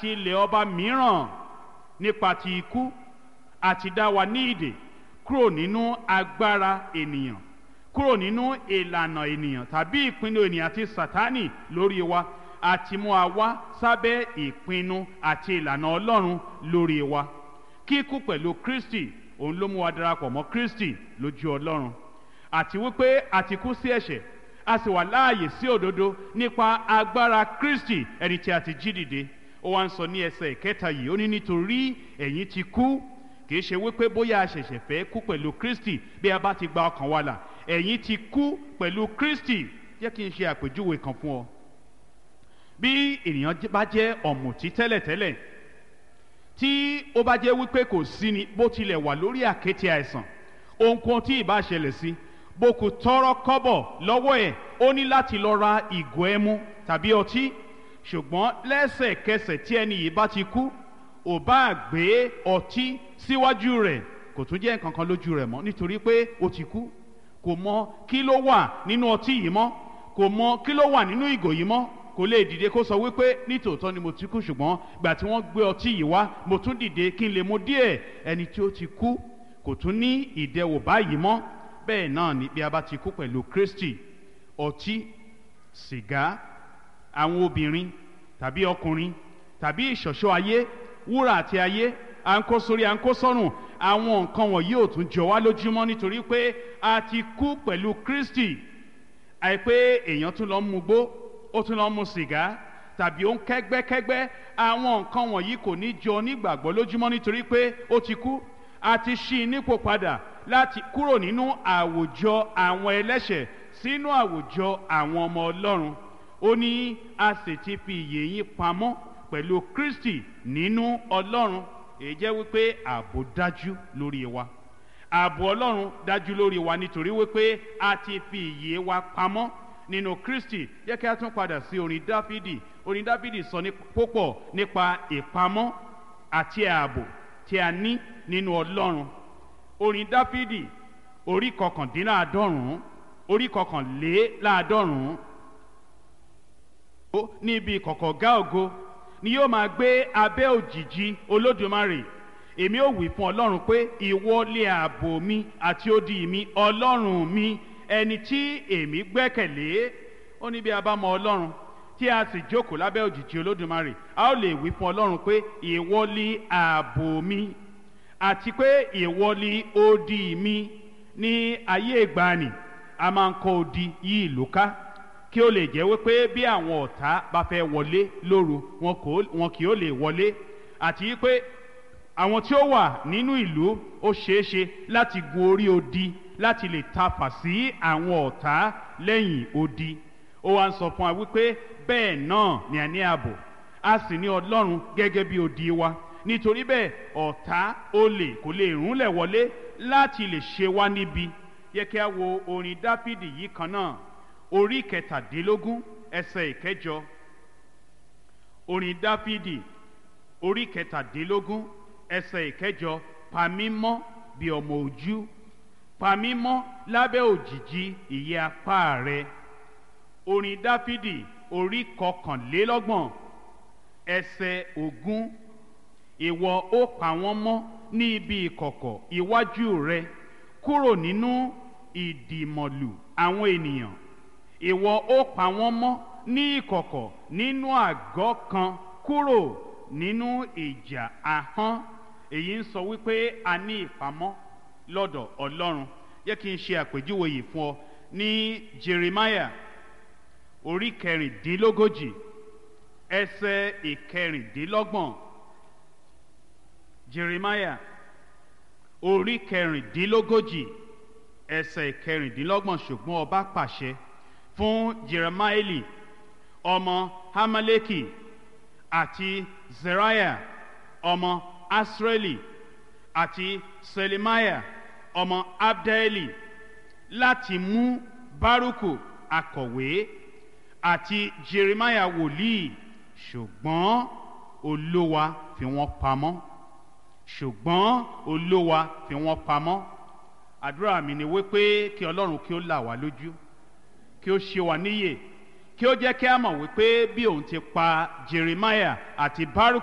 àti ilẹ̀ ọba mìíràn nípa ti ikú àti dá wa ní ìdè kúrò nínú agbára ènìyàn kúrò nínú ìlànà ènìyàn tàbí ìpinnu ènìyàn àti sátánì lórí wa àti mú wa wá sábẹ́ ìpinnu àti ìlànà ọlọ́run lórí wa kíkú pẹ̀lú kristi òun ló mú wa darapọ̀ mọ́ kristi lójú ọlọ́run àti wípé a ti kú sí ẹ̀ṣẹ̀ a sì wà láàyè sí òdodo nípa agbára kristi ẹni tí a ti jí dìde ó wá ń sọ ní ẹsẹ̀ ìkẹta yìí ó ní nítorí ẹ̀yin ti kú kì í ṣe wípé bóyá a ṣẹ̀ṣẹ̀ fẹ́ kú pẹ̀lú kristi bí a bá ti gba ọkàn wa là ẹ̀yin ti kú pẹ̀lú kristi jẹ́ kí n ṣe àpèjúwe kan fún ọ bí ènìyàn bá jẹ́ ọ̀mùtí tẹ́lẹ̀tẹ́lẹ̀ tí ó bá jẹ́ wípé kò sí ni bó tilẹ̀ wà lórí àkéte àìsàn ohunkóhun tí ì bá ṣẹlẹ̀ sí bó kò tọrọ kọ́bọ̀ lọ́wọ́ ẹ̀ ó ní láti lọ ra ìgò ẹmu tàbí ọtí ṣùgbọ́n lẹ́sẹ̀kẹsẹ̀ tí ẹni yìí bá ti kú ò bá gbé ọtí síwájú rẹ̀ kò tún jẹ́ nǹkan kan lójú rẹ̀ mọ́ nítorí pé ó ti kú kò mọ kí ló wà nínú ọtí yìí mọ́ kò mọ kí ló wà nínú ìgò yìí mọ́ kò lè dìde kó sọ wípé nítòótọ́ ni mo ti kú ṣùgbọ́n gbà tí wọ́n gbé ọtí yìí wá mo tún dìde kí n lè mu díẹ̀ ẹni tí ó ti kú kò tún ní ìdẹwò báyìí mọ́ bẹ́ẹ̀ náà ni bí a bá ti kú pẹ̀lú kristi ọtí sìgá àwọn obìnrin tàbí ọkùnrin tàbí ìṣọ̀ṣọ́ ayé wúrà àti ayé à ń kó sórí à ń kó sọ́rùn àwọn nǹkan wọ̀nyí ò tún jọ wá lójúmọ́ nítorí pé a ti kú pẹ̀lú kristi àìpé èèyàn tún lọ ń mugbó ó tún lọ ń mu sìgá tàbí ó ń kẹ́gbẹ́kẹ́gbẹ́ àwọn nǹkan wọ̀nyí kò ní jọ nígbàgbọ́ lójúmọ́ nítorí pé ó ti kú a ti ṣí i nípò padà láti kúrò nínú àwùjọ àwọn ẹlẹ́ṣẹ̀ sínú àwùjọ àwọn ọmọ ọlọ́run ó ní a sì ti fi ìyè yín pamọ́ pẹ̀lú kristi nínú ọlọ́run èyí jẹ́ wípé ààbò dájú lórí wa ààbò ọlọ́run dájú lórí wa nítorí wípé a ti fi ìyè wa pamọ́ nínú kristi yẹ kí a tún padà sí orin dáfídì orin dáfídì sọ ní púpọ̀ nípa ìpamọ́ àti ààbò tí a ní nínú ọlọ́run orin dáfídì orí kọkàndínláàádọ́rùn-ún orí kọkànléláàádọ́rùn-ún níbi kọ̀kọ̀gá ògo ni yóò máa gbé abẹ́ òjìji olódùmarè èmi ò wí fún ọlọ́run pé ìwọ lé ààbò mi àti odi mi ọlọ́run mi ẹni tí èmi gbẹ́kẹ̀lé ó ní bí a bá mọ ọlọ́run tí a sì jókòó lábẹ́ òjìji olódùmarè a ó lè wí fún ọlọ́run pé ìwọ lé ààbò mi àti pé ìwọ lé odi mi ní ayé ìgbàanì a máa ń kọ́ odi yí ìlú ká kí ó lè jẹ́ wípé bí àwọn ọ̀tá bá fẹ́ wọlé lóru wọn kì ó lè wọlé àti pé àwọn tí ó wà nínú ìlú ó ṣeéṣe láti gun orí odi láti lè tafà sí àwọn ọ̀tá lẹ́yìn odi ó wá ń sọ fún wa wípé bẹ́ẹ̀ náà ni a ní ààbò a sì ní ọlọ́run gẹ́gẹ́ bí odi wa nítorí bẹ́ẹ̀ ọ̀tá olè kò lè rúnlẹ̀ wọlé láti lè ṣe wá níbi yẹ kí a wo orin dáfídì yìí kan náà orí kẹtàdínlógún ẹsẹ̀ ìkẹjọ orin dáfídì orí kẹtàdínlógún ẹsẹ̀ ìkẹjọ pamímọ́ bí ọmọ ojú pamímọ́ lábẹ́ òjìji ìyẹ́ apá rẹ orin dáfídì orí kọkànlélọ́gbọ̀n ẹsẹ̀ ogún ìwọ ó pa wọ́n mọ́ ní ibi ìkọ̀kọ̀ iwájú rẹ kúrò nínú ìdìmọ̀lù àwọn ènìyàn ìwọ ó pa wọ́n mọ́ ní ìkọ̀kọ̀ nínú àgọ́ kan kúrò nínú ìjà ahọ́n èyí ń sọ wípé a ní ìpamọ́ lọ́dọ̀ ọlọ́run yẹ kí n ṣe àpèjúwe yìí fún ọ ní jeremiah orí kẹrìndínlógójì ẹsẹ ìkẹrìndínlọ́gbọ̀n jeremiah orí kẹrìndínlógójì ẹsẹ ìkẹrìndínlọ́gbọ̀n ṣùgbọ́n ọba pàṣẹ fún jeremaeli ọmọ hamaleki àti zeriah ọmọ asreli àti selemiah ọmọ abdaeli láti mú baruku akọ̀wé àti jeremiah wòlíì ṣùgbọ́n olówa fi wọ́n pamọ́ ṣùgbọ́n olówa fi wọ́n pamọ́ àdúrà mi ni wípé kí ọlọ́run kí ó là wá lójú kí ó ṣe wá níyè kí ó jẹ́ kí a mọ̀ wípé bí òun ti pa jeremiah àti baruch